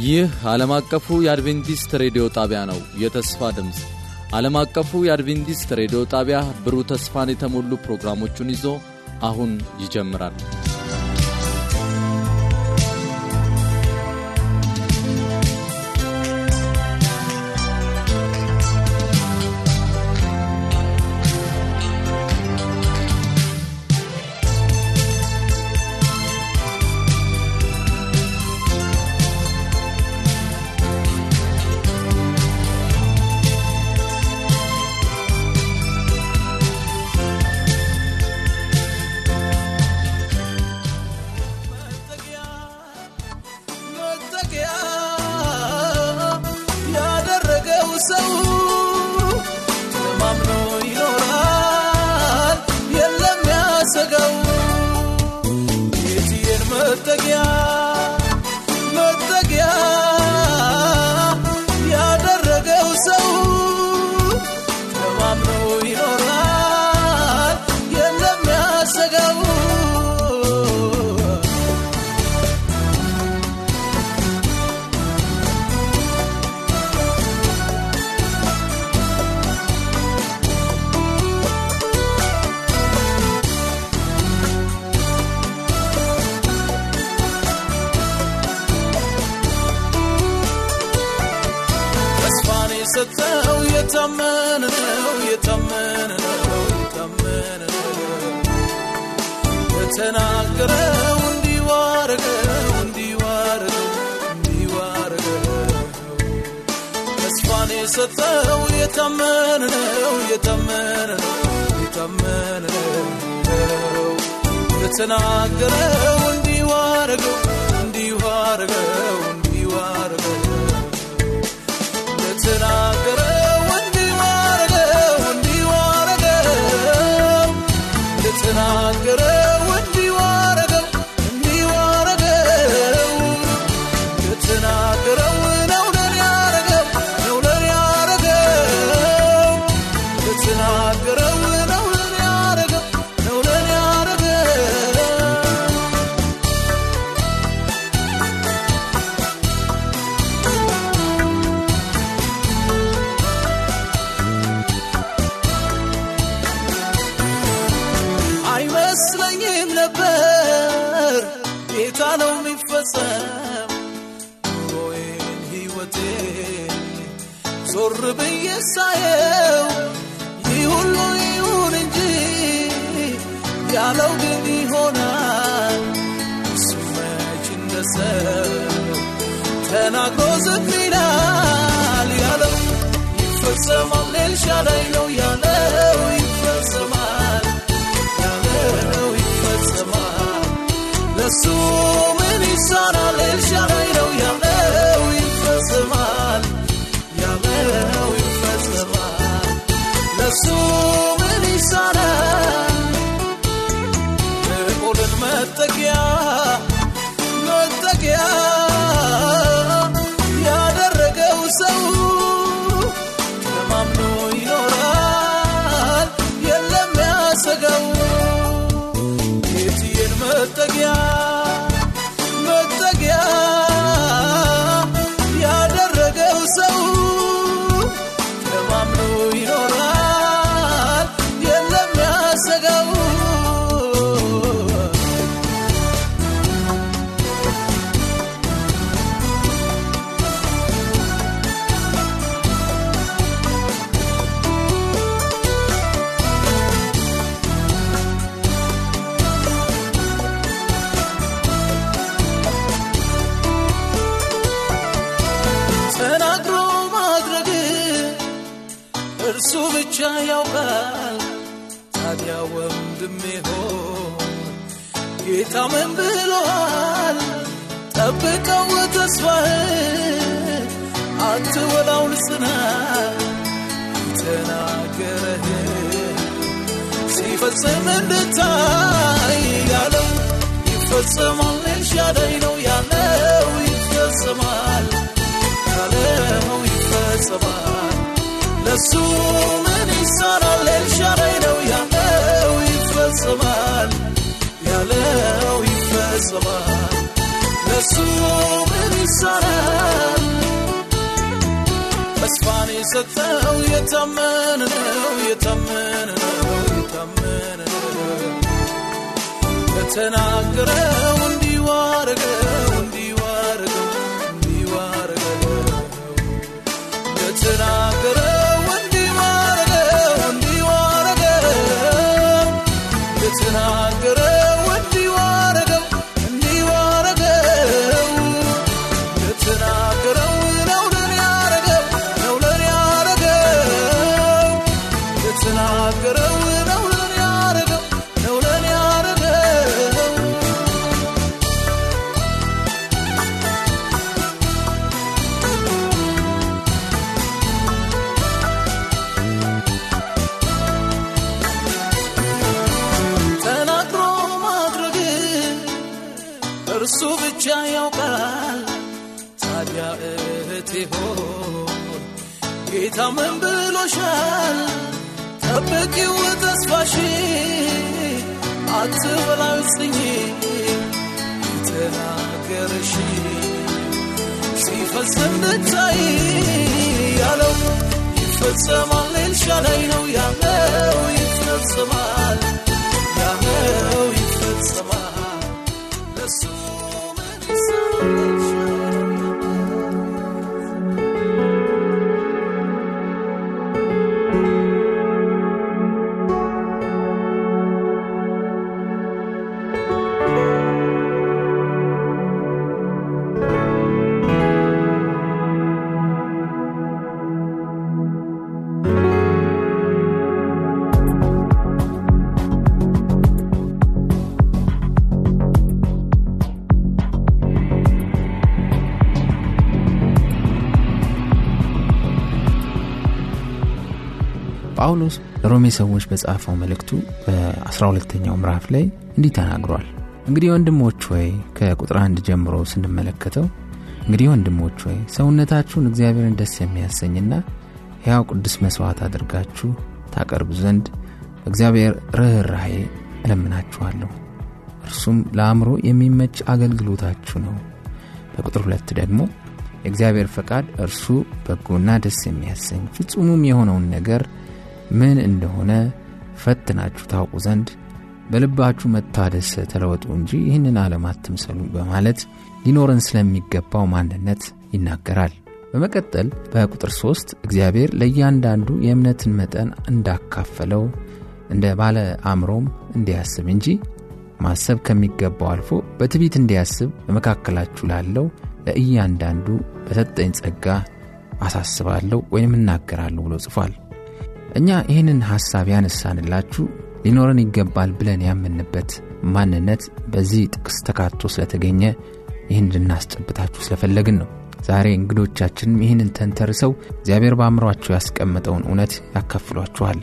ይህ ዓለም አቀፉ የአድቬንቲስት ሬዲዮ ጣቢያ ነው። የተስፋ ድምፅ ዓለም አቀፉ የአድቬንቲስት ሬዲዮ ጣቢያ ብሩህ ተስፋን የተሞሉ ፕሮግራሞቹን ይዞ አሁን ይጀምራል። ያደረገው ሰው ተማምኖ ይኖራል፣ የለም ያሰጋው። የትየን መጠጊያ መጠጊያ ያደረገው ሰው ተማምኖ ይኖራል፣ የለም ያሰጋው። ተስፋን የሰጠው የታመነ ነው የታመነ ነው የታመነ ነው የተናገረው እንዲሁ አረገው እንዲሁ አረገው እንዲሁ አረገው ተስፋን የሰጠው የታመነ ነው የታመነ ነው የታመነ ነው የተናገረው እንዲሁ አረገው እንዲሁ አረገው እንዲሁ አረገው ለተናገረው እንዲሁ አረገው እንዲሁ አረገው ለተናገረው እንዲሁ አረገው እንዲሁ አረገው ለተናገረው ነው ለኔ ያረገው ነው ለኔ ያረገው ለተናገረው ነው ለኔ ያረገው ነው ለኔ ያረገው አይመስለኝም ነበር ጌታ ነው የሚፈጸም ኑሮዬን ሕይወቴን ዞር ብዬ ሳየው ይህ ሁሉ ይሁን እንጂ ያለው ግን ይሆናል እሱ መች እንደ ሰው ተናግሮ ዝም ይላል ያለው ይፈጸማል ኤልሻዳይ ነው ያለው ይፈጸማል ያለው ይፈጸማል ለሱ ምን ይሳናል ኤልሻዳይ ነው ያለው ይፈጸማል ያለው ይፈጸማል ለሱ ምን ይሳናል የቆልን መጠጊያ መጠጊያ ያደረገው ሰው ተማምኖ ይኖራል፣ የለም ያሰጋው። የትየን መጠጊያ መጠጊያ ያደረገው ሰው ተማምኖ ይኖራል፣ የለም ያሰጋው። ተናግሮ ማድረግ እርሱ ብቻ ያውቃል። ታዲያ ወንድሜ ሆይ ጌታ ምን ብሎሃል? ጠብቀው ተስፋህን አትወላውል ጽና የተናገረህን ሲፈጽም እንድታይ ያለው ይፈጸማል። ኤልሻዳይ ነው ያለው ይፈጸማል ያለው ይፈጸማል። ለሱ ምን ይሳናል? ኤልሻዳይ ነው ያለው ይፈጸማል ያለው ይፈጸማል ለሱ ምን ይሳናል? ተስፋን የሰጠው የታመነ ነው የታመነ ነው የታመነ ነው ለተናገረው እንዲሁ አረገው እንዲሁ አረገው እንዲሁ አረገው ለተናገረው እንዲሁ አረገው እንዲሁ አረገው ለተናገረው እንዲሁ አረገው እንዲሁ አረገው ለተናገረው ነው ለኔ ያረገው ነው ለኔ ያረገው ለተናገረው ነው ለኔ ያረገው ነው ለኔ ያረገው ተናግሮ ማድረግ እርሱ ብቻ ያውቃል። ታዲያ እህቴ ሆይ ጌታ ምን ብሎሻል? ጠብቂው ተስፋሽ አትበላው ጽኝ የተናገረሽ ሲፈጸም ልታይ ያለው ይፈጸማል ኤልሻዳይ ነው ያለው ይፈጸማል ያለው ይፈጸማል ለሱ ምን ይሳናል? ጳውሎስ ለሮሜ ሰዎች በጻፈው መልእክቱ በ12ተኛው ምዕራፍ ላይ እንዲህ ተናግሯል። እንግዲህ ወንድሞች ወይ ከቁጥር አንድ ጀምሮ ስንመለከተው እንግዲህ ወንድሞች ወይ ሰውነታችሁን እግዚአብሔርን ደስ የሚያሰኝና ሕያው ቅዱስ መሥዋዕት አድርጋችሁ ታቀርቡ ዘንድ በእግዚአብሔር ርኅራኄ እለምናችኋለሁ። እርሱም ለአእምሮ የሚመች አገልግሎታችሁ ነው። በቁጥር ሁለት ደግሞ የእግዚአብሔር ፈቃድ እርሱ በጎና ደስ የሚያሰኝ ፍጹሙም የሆነውን ነገር ምን እንደሆነ ፈትናችሁ ታውቁ ዘንድ በልባችሁ መታደስ ተለወጡ እንጂ ይህንን ዓለም አትምሰሉ በማለት ሊኖረን ስለሚገባው ማንነት ይናገራል። በመቀጠል በቁጥር ሶስት እግዚአብሔር ለእያንዳንዱ የእምነትን መጠን እንዳካፈለው እንደ ባለ አእምሮም እንዲያስብ እንጂ ማሰብ ከሚገባው አልፎ በትዕቢት እንዲያስብ በመካከላችሁ ላለው ለእያንዳንዱ በሰጠኝ ጸጋ አሳስባለሁ ወይም እናገራለሁ ብሎ ጽፏል። እኛ ይህንን ሐሳብ ያነሳንላችሁ ሊኖረን ይገባል ብለን ያምንበት ማንነት በዚህ ጥቅስ ተካቶ ስለተገኘ ይህን እንድናስጨብታችሁ ስለፈለግን ነው። ዛሬ እንግዶቻችንም ይህንን ተንተርሰው እግዚአብሔር በአእምሯቸው ያስቀመጠውን እውነት ያካፍሏችኋል።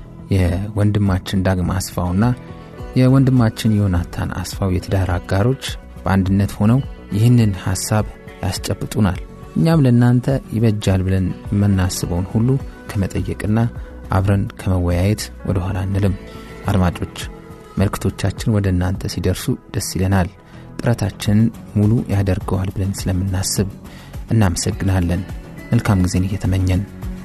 የወንድማችን ዳግማ አስፋውና የወንድማችን ዮናታን አስፋው የትዳር አጋሮች በአንድነት ሆነው ይህንን ሐሳብ ያስጨብጡናል። እኛም ለእናንተ ይበጃል ብለን የምናስበውን ሁሉ ከመጠየቅና አብረን ከመወያየት ወደ ኋላ አንልም። አድማጮች መልእክቶቻችን ወደ እናንተ ሲደርሱ ደስ ይለናል። ጥረታችንን ሙሉ ያደርገዋል ብለን ስለምናስብ እናመሰግናለን። መልካም ጊዜን እየተመኘን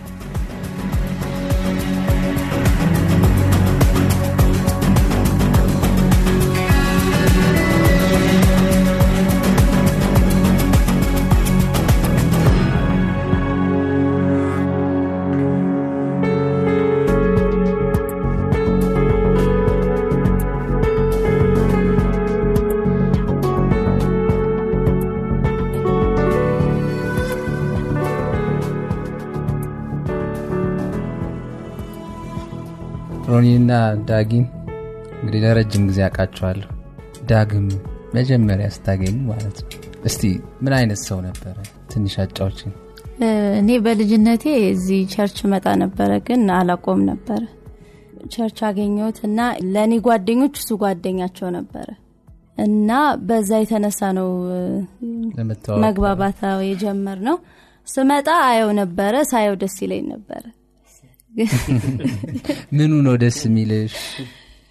ሮኒና ዳጊም እንግዲህ ለረጅም ጊዜ አውቃቸዋለሁ። ዳግም መጀመሪያ ስታገኙ ማለት ነው። እስቲ ምን አይነት ሰው ነበረ? ትንሽ አጫዎችን። እኔ በልጅነቴ እዚህ ቸርች መጣ ነበረ፣ ግን አላቆም ነበረ። ቸርች አገኘሁት እና ለእኔ ጓደኞች እሱ ጓደኛቸው ነበረ እና በዛ የተነሳ ነው ለመተዋወቅ መግባባት የጀመር ነው። ስመጣ አየው ነበረ፣ ሳየው ደስ ይለኝ ነበረ። ምኑ ነው ደስ የሚልሽ?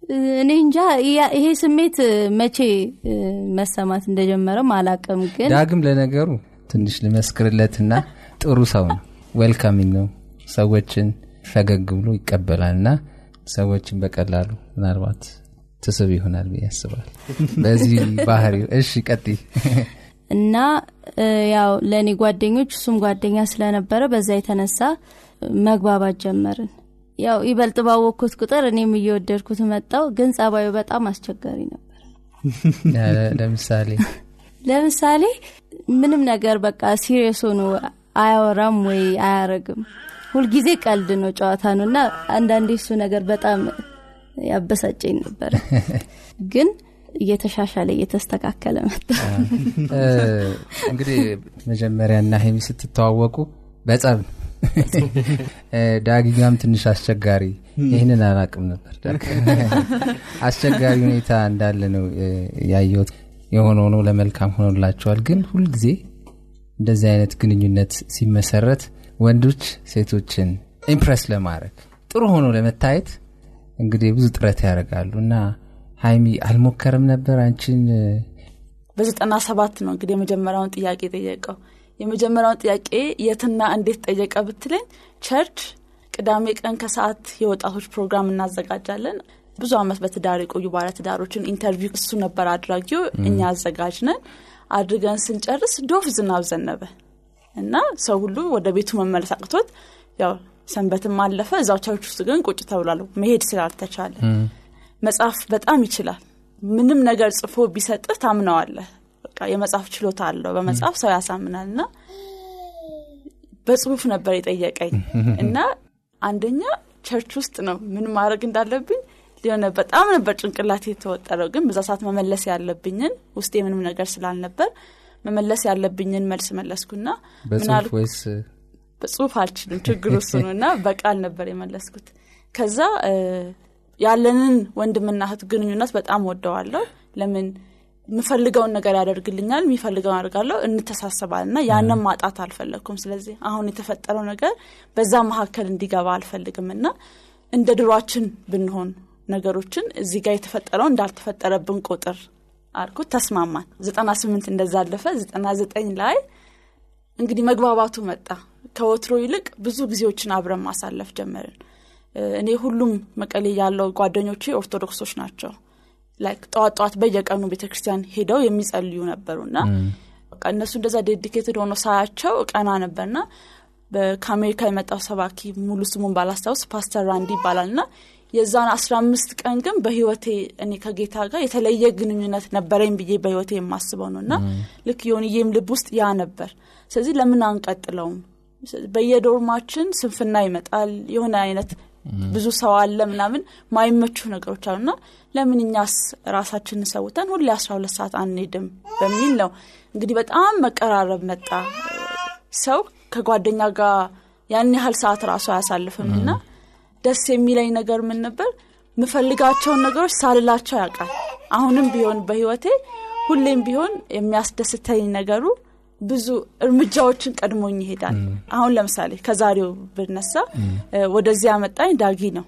እኔ እንጃ ያ- ይሄ ስሜት መቼ እ፣ መሰማት እንደጀመረም አላቅም ግን ዳግም ለነገሩ ትንሽ ልመስክርለትና ጥሩ ሰው ነው ዌልካሚንግ ነው ሰዎችን ፈገግ ብሎ ይቀበላል እና ሰዎችን በቀላሉ ምናልባት ትስብ ይሆናል ብዬ ያስባል በዚህ ባህሪ እሺ ቀጥይ እና እ፣ ያው ለእኔ ጓደኞች እሱም ጓደኛ ስለነበረ በዛ የተነሳ እ፣ መግባባት ጀመርን ያው ይበልጥ ባወቅኩት ቁጥር እኔም እየወደድኩት መጣው ግን ጸባዩ በጣም አስቸጋሪ ነበር ለ- ለምሳሌ ለምሳሌ ምንም ነገር በቃ ሲሪየስ ሆኖ አያወራም ወይ አያረግም ሁልጊዜ ቀልድ ነው ጨዋታ ነው እና አንዳንዴ እሱ ነገር በጣም ያበሳጨኝ ነበር ግን እየተሻሻለ እየተስተካከለ መጣ እ፣ እንግዲህ መጀመሪያና ሄሚ ስትተዋወቁ በጸብ ነው። እ፣ ዳጊጋም ትንሽ አስቸጋሪ ይህንን አላቅም ነበር አስቸጋሪ ሁኔታ እንዳለ ነው እ፣ ያየሁት የሆነ ሆኖ ለመልካም ሆኖላቸዋል ግን ሁልጊዜ እንደዚህ አይነት ግንኙነት ሲመሰረት ወንዶች ሴቶችን ኢምፕረስ ለማድረግ ጥሩ ሆኖ ለመታየት እንግዲህ ብዙ ጥረት ያደርጋሉ እና ሀይሚ አልሞከርም ነበር አንቺን እ፣ በዘጠና ሰባት ነው እንግዲህ የመጀመሪያውን ጥያቄ ጠየቀው የመጀመሪያውን ጥያቄ የትና እንዴት ጠየቀ ብትለኝ ቸርች ቅዳሜ ቀን ከሰዓት የወጣቶች ፕሮግራም እናዘጋጃለን ብዙ አመት በትዳር የቆዩ ባለትዳሮችን ኢንተርቪው እሱ ነበር አድራጊው እኛ አዘጋጅ ነን አድርገን ስንጨርስ ዶፍ ዝናብ ዘነበ እና ሰው ሁሉ ወደ ቤቱ መመለስ አቅቶት ያው ሰንበትም አለፈ እዛው ቸርች ውስጥ ግን ቁጭ ተብሏል መሄድ ስላልተቻለ መጽሐፍ በጣም ይችላል ምንም ነገር ጽፎ ቢሰጥህ ታምነዋለህ በቃ የመጽሐፍ ችሎታ አለው በመጽሐፍ ሰው ያሳምናል እና በጽሁፍ ነበር የጠየቀኝ እና አንደኛ ቸርች ውስጥ ነው ምን ማድረግ እንዳለብኝ ሊሆነ በጣም ነበር ጭንቅላት የተወጠረው ግን በዛ ሰዓት መመለስ ያለብኝን ውስጤ ምንም ነገር ስላልነበር መመለስ ያለብኝን መልስ መለስኩና ምን በጽሁፍ አልኩ ወይስ በጽሁፍ አልችልም ችግሩ እሱ ነው እና በቃል ነበር የመለስኩት ከዛ እ፣ ያለንን ወንድምና እህት ግንኙነት በጣም ወደዋለሁ ለምን የምፈልገውን ነገር ያደርግልኛል የሚፈልገውን አድርጋለሁ እንተሳሰባል እና ያንን ማጣት አልፈለግኩም ስለዚህ አሁን የተፈጠረው ነገር በዛ መካከል እንዲገባ አልፈልግም እና እንደ ድሯችን ብንሆን ነገሮችን እዚህ ጋር የተፈጠረው እንዳልተፈጠረብን ቁጥር አልኩት ተስማማን ዘጠና ስምንት እንደዛ አለፈ ዘጠና ዘጠኝ ላይ እንግዲህ መግባባቱ መጣ ከወትሮ ይልቅ ብዙ ጊዜዎችን አብረን ማሳለፍ ጀመርን እ፣ እኔ ሁሉም መቀሌ ያለው ጓደኞቼ ኦርቶዶክሶች ናቸው ላይክ ጠዋት ጠዋት በየቀኑ ቤተክርስቲያን ሄደው የሚጸልዩ ነበሩና በቃ እነሱ እንደዛ ዴዲኬትድ ሆኖ ሳያቸው ቀና ነበርና በ- ከአሜሪካ የመጣው ሰባኪ ሙሉ ስሙን ባላስታውስ ፓስተር ራንዲ ይባላል ና የዛን አስራ አምስት ቀን ግን በህይወቴ እኔ ከጌታ ጋር የተለየ ግንኙነት ነበረኝ ብዬ በህይወቴ የማስበው ነው እና ልክ የሆንዬም ልብ ውስጥ ያ ነበር ስለዚህ ለምን አንቀጥለውም በየዶርማችን ስንፍና ይመጣል የሆነ አይነት ብዙ ሰው አለ ምናምን ማይመቹ ነገሮች አሉና ለምን እኛስ ራሳችንን ሰውተን ሁሌ አስራ ሁለት ሰዓት አንሄድም በሚል ነው እንግዲህ በጣም መቀራረብ መጣ ሰው ከጓደኛ ጋር ያን ያህል ሰዓት ራሱ አያሳልፍም እና ደስ የሚለኝ ነገር ምን ነበር ምፈልጋቸውን ነገሮች ሳልላቸው ያውቃል አሁንም ቢሆን በህይወቴ ሁሌም ቢሆን የሚያስደስተኝ ነገሩ ብዙ እርምጃዎችን ቀድሞኝ ይሄዳል አሁን ለምሳሌ ከዛሬው ብነሳ እ፣ ወደዚህ ያመጣኝ ዳጊ ነው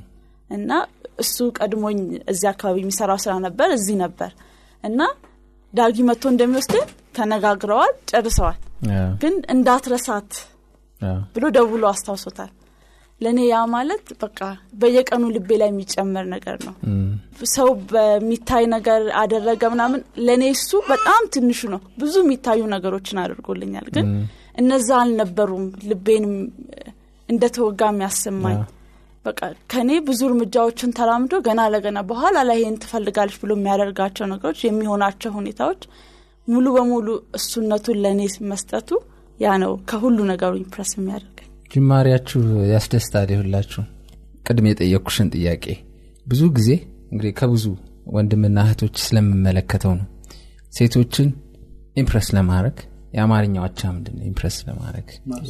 እና እሱ ቀድሞኝ እዚህ አካባቢ የሚሰራው ስራ ነበር እዚህ ነበር እና ዳጊ መጥቶ እንደሚወስድን ተነጋግረዋል ጨርሰዋል አዎ፣ ግን እንዳትረሳት አዎ። ብሎ ደውሎ አስታውሶታል ለእኔ ያ ማለት በቃ በየቀኑ ልቤ ላይ የሚጨመር ነገር ነው እም፣ ሰው በሚታይ ነገር አደረገ ምናምን ለእኔ እሱ በጣም ትንሹ ነው ብዙ የሚታዩ ነገሮችን አድርጎልኛል ግን እነዛ አልነበሩም ልቤንም እንደተወጋ የሚያሰማኝ በቃ ከኔ ብዙ እርምጃዎችን ተራምዶ ገና ለገና በኋላ ላይ ይህን ትፈልጋለች ብሎ የሚያደርጋቸው ነገሮች የሚሆናቸው ሁኔታዎች ሙሉ በሙሉ እሱነቱን ለእኔ መስጠቱ ያ ነው ከሁሉ ነገሩ ኢምፕረስ የሚያደርገኝ ጅማሬያችሁ ያስደስታል ይሁላችሁ ቅድም የጠየቅኩሽን ጥያቄ ብዙ ጊዜ እንግዲህ ከብዙ ወንድምና እህቶች ስለምመለከተው ነው ሴቶችን ኢምፕረስ ለማድረግ የአማርኛው አቻ ምንድን ነው ኢምፕረስ ለማድረግ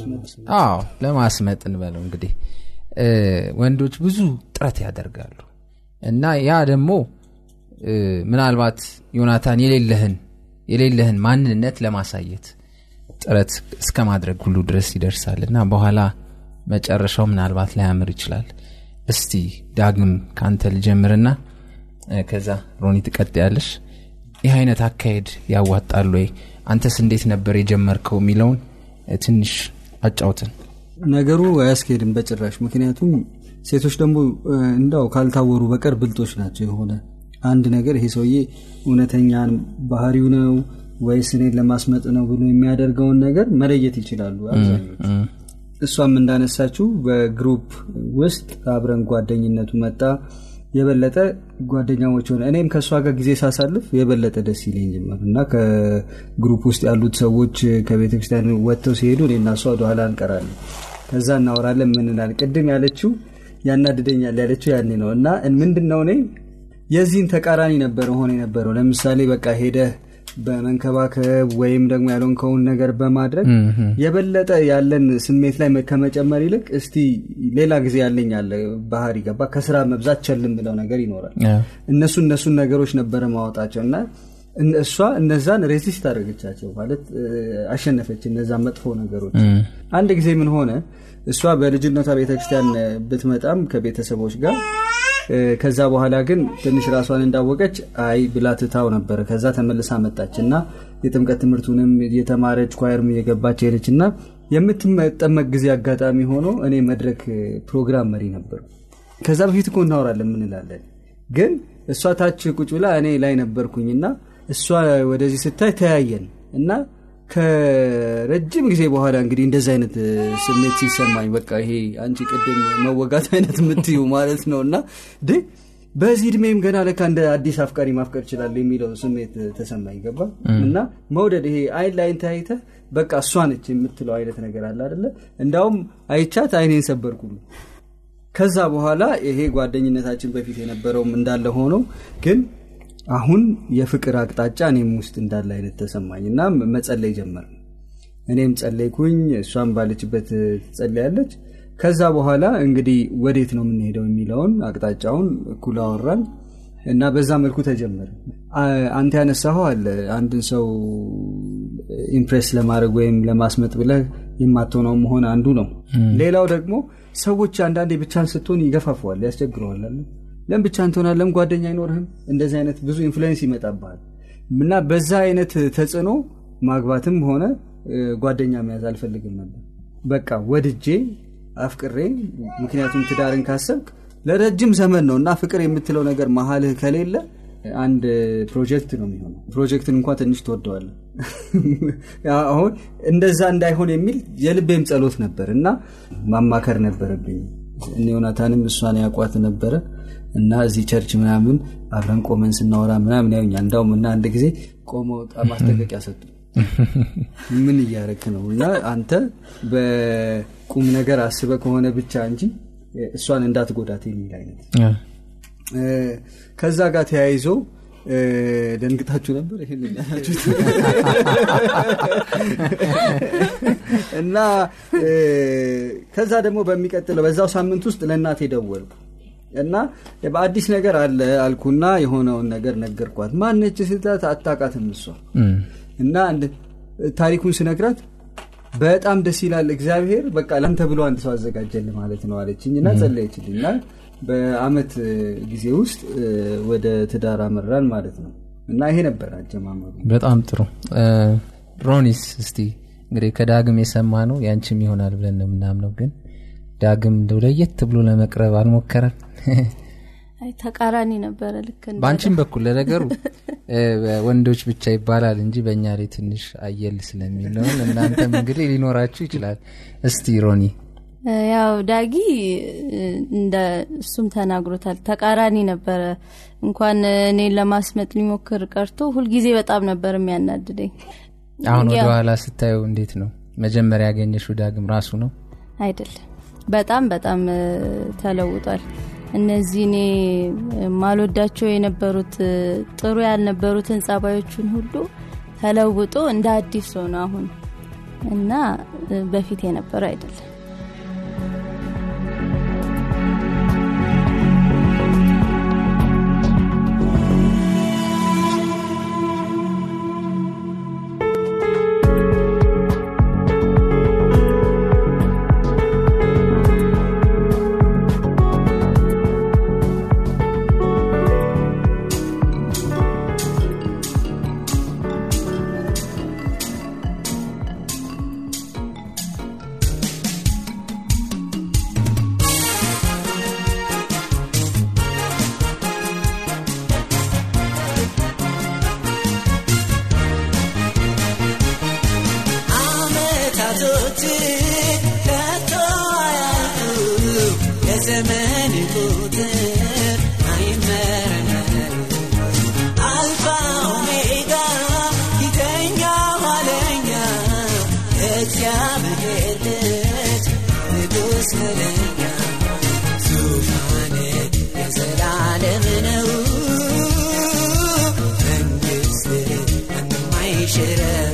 አዎ ለማስመጥ እንበለው እንግዲህ እ፣ ወንዶች ብዙ ጥረት ያደርጋሉ እና ያ ደግሞ እ፣ ምናልባት ዮናታን የሌለህን የሌለህን ማንነት ለማሳየት ጥረት እስከ ማድረግ ሁሉ ድረስ ይደርሳል እና በኋላ መጨረሻው ምናልባት ላያምር ይችላል እስቲ ዳግም ከአንተ ልጀምርና እ፣ ከዛ ሮኒ ትቀጥያለሽ ይህ አይነት አካሄድ ያዋጣል ወይ አንተስ እንዴት ነበር የጀመርከው የሚለውን እ፣ ትንሽ አጫውትን ነገሩ አያስኬድም በጭራሽ ምክንያቱም ሴቶች ደግሞ እ፣ እንዳው ካልታወሩ በቀር ብልጦች ናቸው የሆነ አንድ ነገር ይሄ ሰውዬ እውነተኛን ባህሪው ነው ወይስ እኔን ለማስመጥ ነው ብሎ የሚያደርገውን ነገር መለየት ይችላሉ አብዛኞቹ እሷም እንዳነሳችው በግሩፕ ውስጥ አብረን ጓደኝነቱ መጣ የበለጠ ጓደኛሞች ሆነ እኔም ከእሷ ጋር ጊዜ ሳሳልፍ የበለጠ ደስ ይለኝ ጀመር እና ከግሩፕ ውስጥ ያሉት ሰዎች ከቤተ ክርስቲያን ወጥተው ሲሄዱ እኔና እሷ ወደኋላ እንቀራለን ከዛ እናወራለን ምን እንላለን ቅድም ያለችው ያናድደኛል ያለችው ያኔ ነው እና ምንድን ነው እኔ የዚህን ተቃራኒ ነበረ ሆነ የነበረው ለምሳሌ በቃ ሄደህ በመንከባከብ ወይም ደግሞ ያልሆንከውን ነገር በማድረግ የበለጠ ያለን ስሜት ላይ ከመጨመር ይልቅ እስቲ ሌላ ጊዜ ያለኝ አለ ባህሪ ገባ ከስራ መብዛት ቸልም ብለው ነገር ይኖራል እነሱ እነሱን ነገሮች ነበረ ማወጣቸው እና እነ- እሷ እነዛን ሬዚስት አደረገቻቸው ማለት እ፣ አሸነፈች እነዛን መጥፎ ነገሮች አንድ ጊዜ ምን ሆነ እሷ በልጅነቷ ቤተክርስቲያን እ፣ ብትመጣም ከቤተሰቦች ጋር እ፣ ከዛ በኋላ ግን ትንሽ ራሷን እንዳወቀች አይ ብላ ትታው ነበረ ከዛ ተመልሳ መጣች እና የጥምቀት ትምህርቱንም የተማረች ኳየርም እየገባች ሄደች እና የምትጠመቅ ጊዜ አጋጣሚ ሆኖ እኔ መድረክ እ፣ ፕሮግራም መሪ ነበሩ ከዛ በፊት እኮ እናወራለን ምንላለን ግን እሷ ታች ቁጭ ብላ እኔ ላይ ነበርኩኝና እሷ ወደዚህ ስታይ ተያየን እና ከረጅም ጊዜ በኋላ እንግዲህ እንደዚህ አይነት እ፣ ስሜት ሲሰማኝ በቃ ይሄ አንቺ ቅድም መወጋት አይነት የምትዩ ማለት ነው እና ድ በዚህ እድሜም ገና ለካ እንደ አዲስ አፍቃሪ ማፍቀር ይችላል የሚለው ስሜት እ፣ ተሰማኝ ገባ እና መውደድ ይሄ አይን ለአይን ተያይተህ በቃ እሷ ነች የምትለው አይነት ነገር አለ አደለ እንዳውም አይቻት አይኔን ሰበርኩ ከዛ በኋላ ይሄ ጓደኝነታችን በፊት የነበረውም እንዳለ ሆኖ ግን አሁን የፍቅር አቅጣጫ እኔም ውስጥ እንዳለ አይነት ተሰማኝ እና መጸለይ ጀመር እኔም ጸለይኩኝ እሷም ባለችበት ትጸለያለች ከዛ በኋላ እንግዲህ ወዴት ነው የምንሄደው የሚለውን አቅጣጫውን እኩል አወራን እና በዛ መልኩ ተጀመረ አ- አንተ ያነሳኸው አለ አንድን ሰው ኢምፕሬስ ለማድረግ ወይም ለማስመጥ ብለህ የማትሆነው መሆን አንዱ ነው ሌላው ደግሞ ሰዎች አንዳንዴ ብቻን ስትሆን ይገፋፈዋል ያስቸግረዋል አለ ለም ብቻን ትሆናል ለም ጓደኛ አይኖርህም እንደዚህ አይነት ብዙ ኢንፍሉዌንስ ይመጣብሃል እና በዛ አይነት ተጽዕኖ ማግባትም ሆነ እ፣ ጓደኛ መያዝ አልፈልግም ነበር በቃ ወድጄ አፍቅሬ ምክንያቱም ትዳርን ካሰብክ ለረጅም ዘመን ነው እና ፍቅር የምትለው ነገር መሀልህ ከሌለ አንድ ፕሮጀክት ነው የሚሆነው ፕሮጀክትን እንኳ ትንሽ ትወደዋለ አሁን እንደዛ እንዳይሆን የሚል የልቤም ጸሎት ነበር እና ማማከር ነበረብኝ እኔ ዮናታንም እሷን ያቋት ነበረ እና እዚህ ቸርች ምናምን አብረን ቆመን ስናወራ ምናምን ያዩኛል እንዳውም እና አንድ ጊዜ ቆመው ማስጠንቀቂያ ሰጡ ምን እያረክ ነው እና አንተ በቁም ነገር አስበ ከሆነ ብቻ እንጂ እሷን እንዳትጎዳት የሚል አይነት እ፣ ከዛ ጋር ተያይዞ እ፣ ደንግጣችሁ ነበር ይህን ያላችሁት እና እ፣ ከዛ ደግሞ በሚቀጥለው በዛው ሳምንት ውስጥ ለእናቴ ደወልኩ እና በአዲስ ነገር አለ አልኩና የሆነውን ነገር ነገርኳት ማነች ስላት አታቃትም እሷ እና አንድ- ታሪኩን ስነግራት በጣም ደስ ይላል እግዚአብሔር በቃ ለአንተ ብሎ አንድ ሰው አዘጋጀል ማለት ነው አለችኝ እና ጸለየችልኝ እና በአመት እ፣ ጊዜ ውስጥ እ፣ ወደ ትዳር አመራን ማለት ነው እና ይሄ ነበር አጀማመሩ በጣም ጥሩ እ፣ ሮኒስ እስቲ እንግዲህ ከዳግም የሰማ ነው ያንቺም ይሆናል ብለን ነው የምናምነው ግን ዳግም እንደው ለየት ብሎ ለመቅረብ አልሞከረም አይ ተቃራኒ ነበረ ልክ እንደ በአንቺም በኩል ለነገሩ እ፣ ወንዶች ብቻ ይባላል እንጂ በእኛ ላይ ትንሽ አየል ስለሚለውን እናንተም እንግዲህ ሊኖራችሁ ይችላል እስቲ ሮኒ እ፣ ያው ዳጊ እ፣ እንደ እሱም ተናግሮታል ተቃራኒ ነበረ እንኳን እኔን ለማስመጥ ሊሞክር ቀርቶ ሁልጊዜ በጣም ነበር የሚያናድደኝ አሁን ወደ ያው ኋላ ስታየው እንዴት ነው መጀመሪያ ያገኘሽው ዳግም ራሱ ነው አይደለም በጣም በጣም እ፣ ተለውጧል እነዚህ እኔ ማልወዳቸው የነበሩት እ፣ ጥሩ ያልነበሩትን ጸባዮቹን ሁሉ ተለውጦ እንደ አዲስ ሆነ አሁን እና እ፣ በፊት የነበረ አይደለም አመታቶች ከቶ አያልቁ የዘመን ቁጥር አይመረመር አልፋ ኦሜጋ ፊተኛ ኋለኛ እግዚአብሔር ልጅ ንጉሥ መለኛ ዙፋን የዘላለም ነው መንግሥት ማንም አይሽረው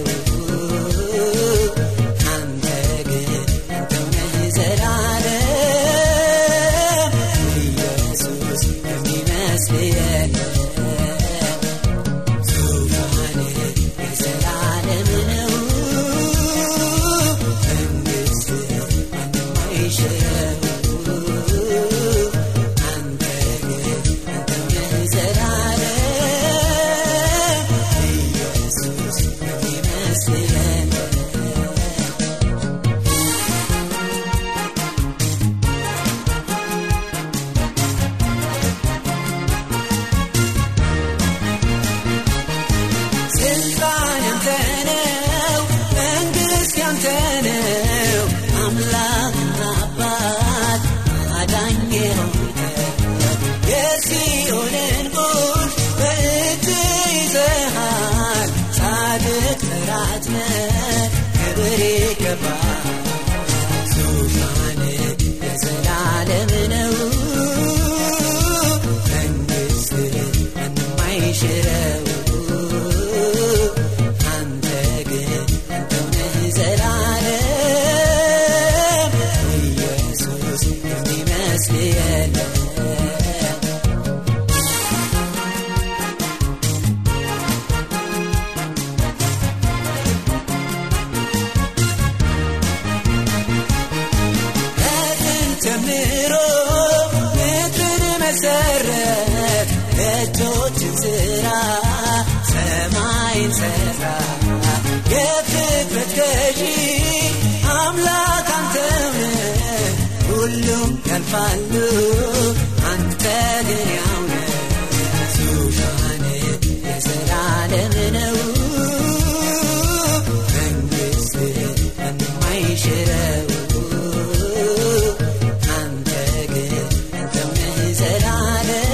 አንተ ግን አንተው ነህ ዘላለም ኢየሱስ የሚመስል የለም ዙፋን የዘላለም ነው መንግሥት ማንም አይሽረው አንተ ግን አንተው ነህ ዘላለም ኢየሱስ የሚመስል የለም ስልጣን ያንተ ነው፣ መንግሥት ያንተ ነው። አምላክና አባት አዳኝ ሆንክ። የሲኦልን ቁልፍ በእጅ ይዘሃል። ጻድቅ ጠላት ነህ፣ ክብር ይገባል። ዙፋን የዘላለም ነው፣ መንግሥት ማንም አይሽረው። አንተ ግን አንተው ነህ ዘላለም ኢየሱስ የሚመስል የለም ከጥንት ጀምሮ ምድርን መሰረት የእጆችን ሥራ ሰማይን ሠራ የፍጥረት ገዢ አምላክ አንተው ነህ ሁሉም ያልፋሉ አንተ ግን ያው ነህ ዙፋን የዘላለም ነው መንግሥት ማንም አይሽረው አንተ ግን አንተው ነህ ዘላለም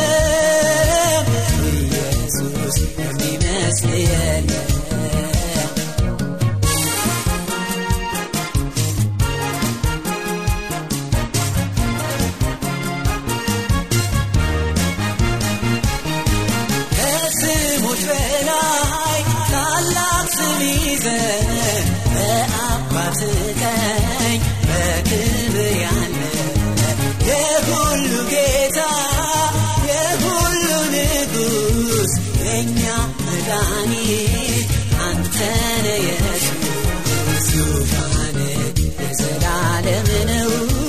ኢየሱስ የሚመስል የለም ከስሞች በላይ ታላቅ ስም ይዘህ በአባት ቀኝ በክብር ያለ የሁሉ ጌታ የሁሉ ንጉሥ የእኛ መድኃኒት አንተ ነህ ኢየሱስ ዙፋን የዘላለም ነው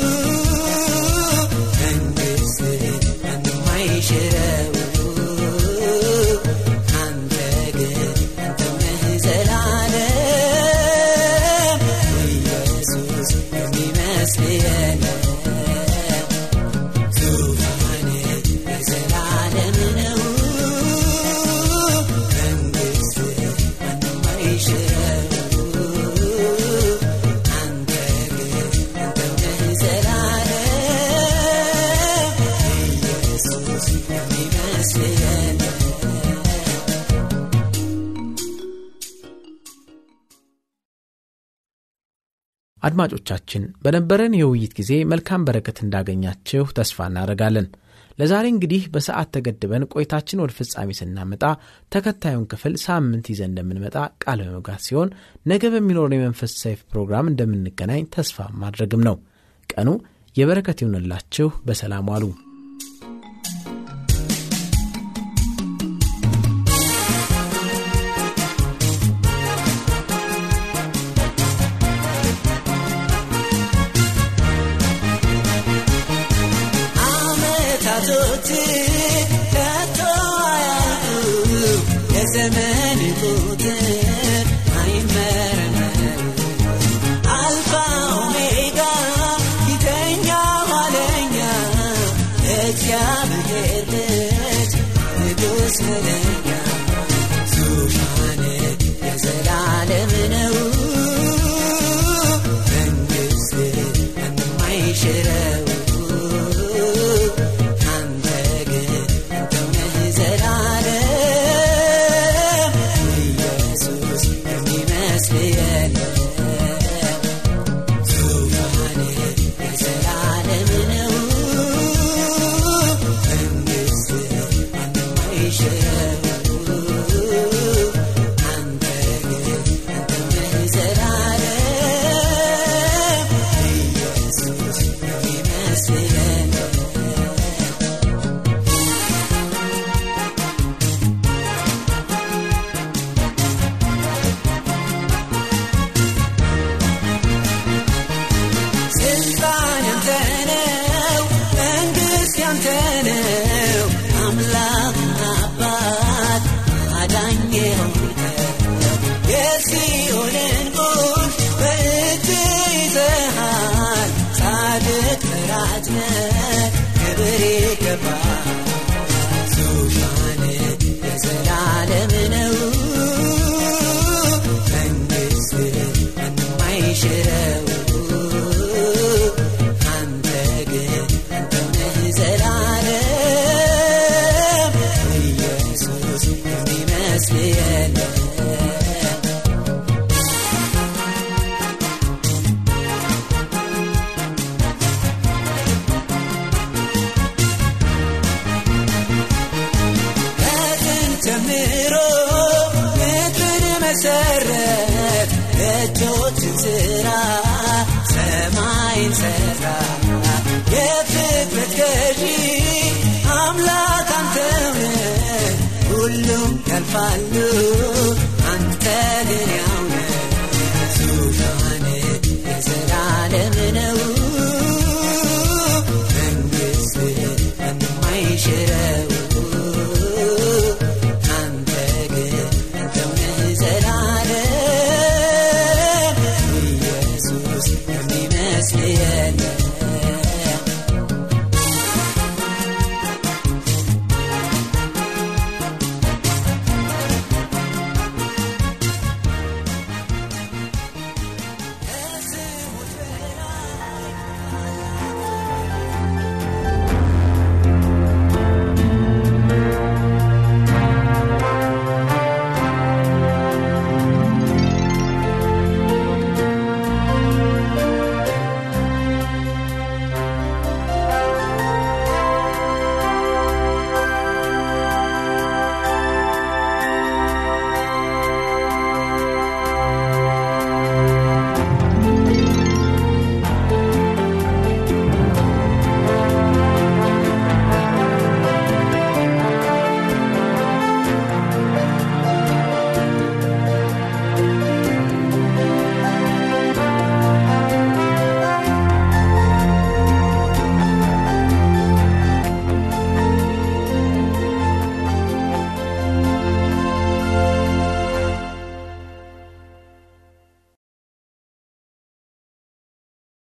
መንግሥት ማንም አይሽረው አንተ ግን አንተው ነህ ዘላለም ኢየሱስ የሚመስል የለም ዙፋን የዘላለም ነው መንግሥት ማንም አይሽረው አንተ ግን አንተው ነህ ዘላለም ኢየሱስ የሚመስል የለም አድማጮቻችን በነበረን የውይይት ጊዜ መልካም በረከት እንዳገኛችሁ ተስፋ እናደርጋለን ለዛሬ እንግዲህ በሰዓት ተገድበን ቆይታችን ወደ ፍጻሜ ስናመጣ ተከታዩን ክፍል ሳምንት ይዘን እንደምንመጣ ቃል በመግባት ሲሆን ነገ በሚኖረን የመንፈስ ሰይፍ ፕሮግራም እንደምንገናኝ ተስፋ ማድረግም ነው ቀኑ የበረከት ይሁንላችሁ በሰላም ዋሉ አመታቶች ከቶ አያልቁ የዘመን ቁጥር አይመረመር አልፋ ኦሜጋ ፊተኛ ኋለኛ እግዚአብሔር ልጅ ንጉሥ መለኛ ዙፋን የዘላለም ነው የለም ዙፋን የዘላለም ነው መንግስት ማንም አይሽረው አንተ ግን አንተ ነህ ዘላለም ኢየሱስ የሚመስል የለም ስልጣን ያንተ ነው፣ መንግስት ያንተ ነው። አምላክና አባት አዳኝ የሆንከው የሲኦልን ቁልፍ በእጅ ይዘሃል። ጻድቅ ፈራጅ ነህ፣ ክብር ይገባል። ዙፋን የዘላለም ነው፣ መንግስት ማንም አይሽረው። አንተ ግን አንተው ነህ ዘላለም ኢየሱስ የሚመስል የለም ከጥንት ጀምሮ ምድርን መሰረት እጆችን ስራ ሰማይን ሰራ የፍጥረት ገዢ አምላክ አንተው ነህ ሁሉም ያልፋሉ